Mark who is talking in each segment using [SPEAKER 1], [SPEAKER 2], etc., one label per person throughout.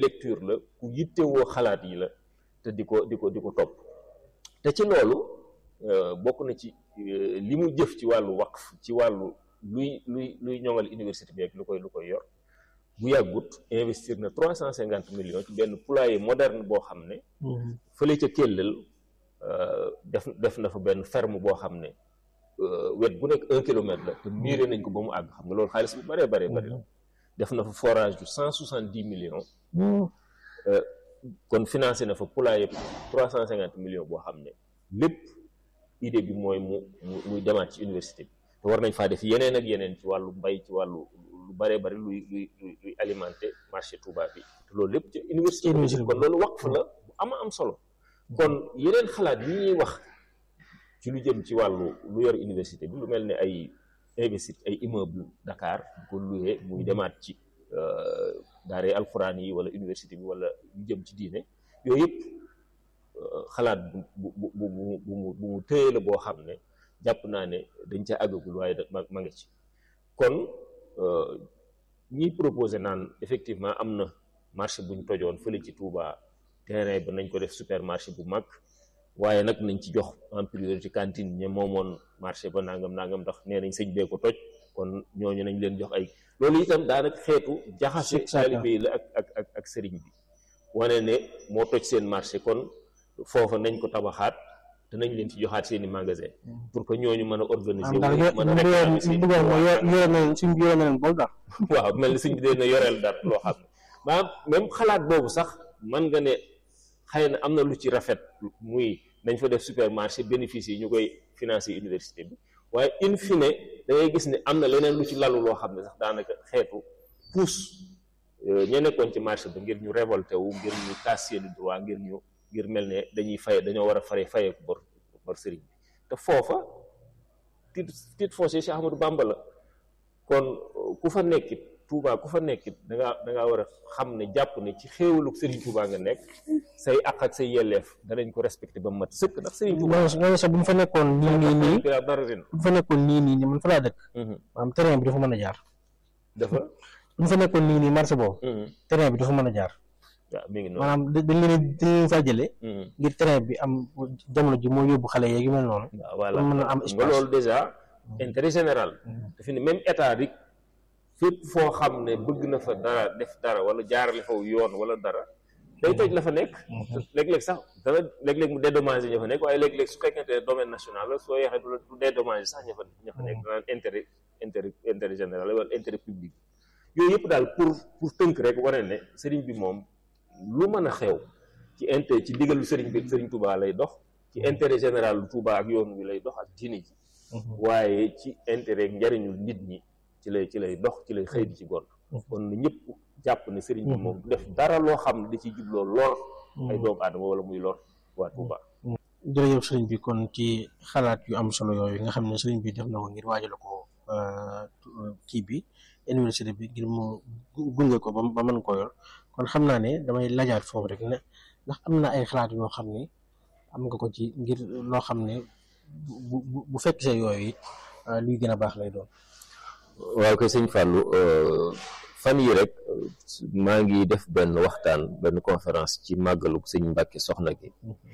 [SPEAKER 1] lecture la ku yittewoo xalaat yi la te di ko di ko di ko topp te ci loolu bokk na ci li mu jëf ci wàllu waqf ci wàllu luy luy luy ñoŋal université bi ak lu koy lu koy yor bu yàggut investir na trois cent cinquante millions ci benn poulailler moderne boo xam ne fële ca Kellel def def na fa benn ferme boo xam ne wet bu nekk un kilomètre la te miiré nañ ko ba mu àgg xam nga loolu xaalis bu bëree bëree bëri la def na fa forage du cent soixante dix millions kon financé na fa poulailler trois cent cinquante millions boo xam ne lépp idée bi mooy mu mu muy demaat ci université bi te war nañ faa def yeneen ak yeneen ci wàllu mbay ci wàllu lu bëree bëri luy luy luy alimenter marché Touba bi te loolu lépp ci université bi kon loolu waqf la bu ama am solo kon yeneen xalaat yi ñuy wax ci lu jëm ci wàllu lu yor université bi lu mel ne ay investir ay immeuble Dakar bu ko luyee muy demaat ci daaree alxuraan yi wala université bi wala lu jëm ci diine yooyu yëpp xalaat bu bu bu bu bu bu mu tëye la boo xam ne jàpp naa ne dañ ca àggagul waaye ma ma nga ci kon ñiy proposé naan effectivement am na marché buñ tojoon fële ci Touba terrain ba nañ ko def supermarché bu mag waaye nag nañ ci jox en priorité cantine ñe moomoon marché ba nangam nangam ndax nee nañ sëñ bee ko toj kon ñooñu nañ leen jox ay loolu itam daanaka xeetu jaxase taalibe yi la ak ak ak ak sëriñ bi wane ne moo toj seen marché kon foofa nañ ko tabaxaat te nañ leen ci joxaat seen i magasin pour que ñooñu mën a organiser wu mën a réclamer seen waaw mel ni sëñ bi dee na yoreel dara loo xam ne maanaam même xalaat boobu sax mën nga ne xëy na am na lu ci rafet muy nañ fa def supermarché bénéfice yi ñu koy financer université bi waaye in fine da ngay gis ne am na leneen lu ci lalu loo xam ne sax daanaka xeetu pousse ña nekkoon ci marché ba ngir ñu révolté wu ngir ñu taas seeni droit ngir ñu ngir mel ne dañuy fay dañoo war a fare fayeeku bor bor sëriñ bi te foofa titre titre foncier Cheikh Ahmadou Bamba la kon ku fa nekkit Touba ku fa nekkit da ngaa da ngaa war a xam ne jàpp ne ci xéewalu Serigne Touba nga nekk say àq ak say yelleef danañ ko respecté ba mat sëkk ndax Serigne Touba
[SPEAKER 2] loolu sax bu ñu fa nekkoon nii nii nii
[SPEAKER 1] dara ren
[SPEAKER 2] bu ñu fa nekkoon nii nii nii man fa laa dëkk maanaam terrain bi dafa mën a jaar
[SPEAKER 1] dafa
[SPEAKER 2] bu ñu fa nekkoon nii nii marché boobu terrain bi dafa mën a jaar
[SPEAKER 1] waaw mi ngi noonu
[SPEAKER 2] maanaam dañ leen dañ leen faa jëlee ngir terrain bi am jamono ji moo yóbbu xale yeeg yu mel noonu
[SPEAKER 1] waaw voilà
[SPEAKER 2] mën a am
[SPEAKER 1] nga
[SPEAKER 2] espace
[SPEAKER 1] loolu déjà intérêt général dafa ne même état rik fépp foo xam ne bëgg na fa dara def dara wala jaarale faw yoon wala dara day toj la fa nekk léeg-léeg sax dana léeg-léeg mu dédommagé ña fa nekk waaye léeg-léeg su fekkente ne domaine national la soo yeexee du la du dédommagé sax ña fa ña fa nekk danaan intérêt intérêt intérêt général wala intérêt public yooyu yëpp daal pour pour tënk rek wane ne sëriñ bi moom lu mën a xew ci intérêt ci digalu sëriñ bi sëriñ Touba lay dox ci intérêt général lu Touba ak yoon wi lay dox ak diine ji waaye ci intérêt njariñul nit ñi ci lay ci lay dox ci lay xëy di ci gont kon na ñëpp jàpp ne sëriñ bi moom du def dara loo xam ne da ciy jubloo lor ay doomu aadama wala muy lor waa Touba
[SPEAKER 2] jërëjëf sëriñ bi kon ci xalaat yu am solo yooyu nga xam ne sëriñ bi def na ko ngir waajal ko kii bi université bi ngir mu gunge ko ba ba mën koo yor kon xam naa ne damay lajaat foofu rek ne ndax am na ay xalaat yoo xam ne am nga ko ci ngir loo xam ne bu bu bu fekk see yooyu it luy gën a baax lay doon.
[SPEAKER 1] waaw kay sëñ Fallou fan yi rek maa ngi def benn waxtaan benn conférence ci màggalu sëñ Mbàkke soxna gi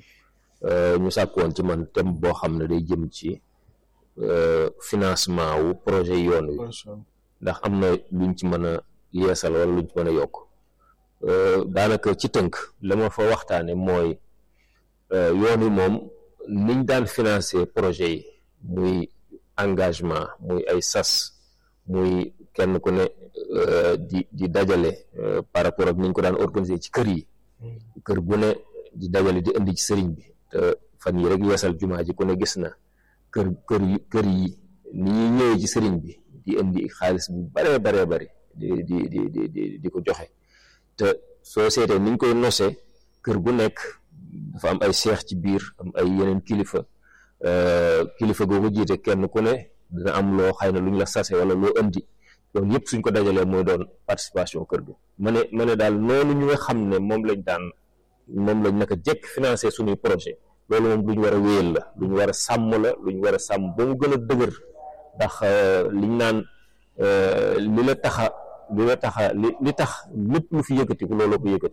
[SPEAKER 1] ñu sàkkoon ci man thème boo xam ne day jëm ci financement wu projet yoon wi ndax am na luñ ci mën a yeesal wala luñ ci mën a yokk daanaka ci tënk la ma fa waxtaane mooy yoon wi moom niñ daan financer projet yi muy engagement muy ay sas muy kenn ku ne di di dajale par rapport ak niñ ko daan organiser ci kër yi kër gu ne di dajale di indi ci sëriñ bi te fan yi rek yeesal jumaa ji ku ne gis na kër kër yi kër yi ni ñuy ñëwee ci sëriñ bi di indi xaalis bu baree baree bari di di di di di di ko joxe te soo seetee niñ koy nosee kër gu nekk dafa am ay seex ci biir am ay yeneen kilifa kilifa googu jiite kenn ku ne dina am loo xëy na lu ñu la sase wala loo indi loolu yëpp suñ ko dajalee mooy doon participation kër gi ma ne ma ne daal noonu ñu nga xam ne moom lañ daan moom lañ naka jekk financé suñuy projet loolu moom lu ñu war a wéyal la lu ñu war a sàmm la lu ñu war a sàmm ba mu gën a dëgër ndax liñ naan li la taxa li la taxa li li tax lépp lu fi yëkkatiku looloo ko yëkkati